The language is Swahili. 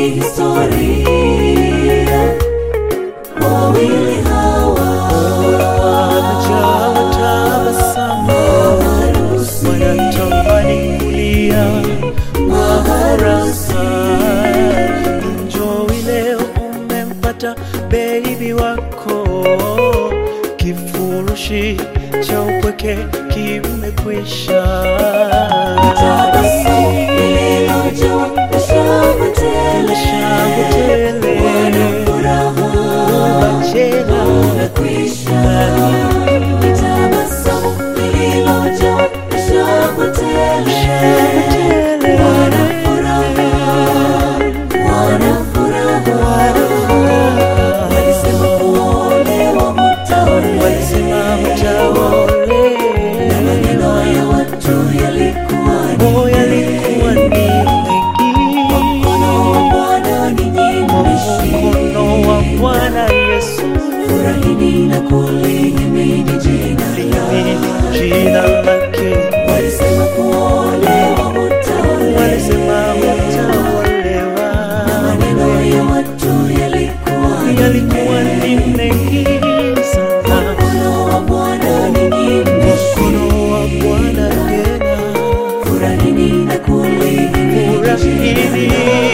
ni historia. Wawili hawa Wamejawa tabasamu, harusi wanatamani kulia kwa furaha. Enjoy leo, umempata baby wako, kifurushi cha upweke kimekwisha. tabasamu lililojawa na shangwe tele. Shangwe tele. Wana furaha Wachela umekwisha. Ni tabasamu lililojawa na shangwe tele. Wana furaha, wana furaha. Walisema kuolewa mtaolewa. walisema mtaole Na maneno ya watu yalikuwa ni Oh, yalikuwa ni mengi. mkono wa Bwana ninyi mmeshika. Mkono wa Bwana Yesu Furahini na kulihimidi jina limini lake. jina lake. Walisema kuolewa mtaolewa. Walisema mtaolewa, Maneno ya watu yalikuwa ni yalikuwa ni mengi sana. mkono wa Bwana ninyi mmeshika. Mkono wa Bwana tena Furahini na kulihimidi jina urahini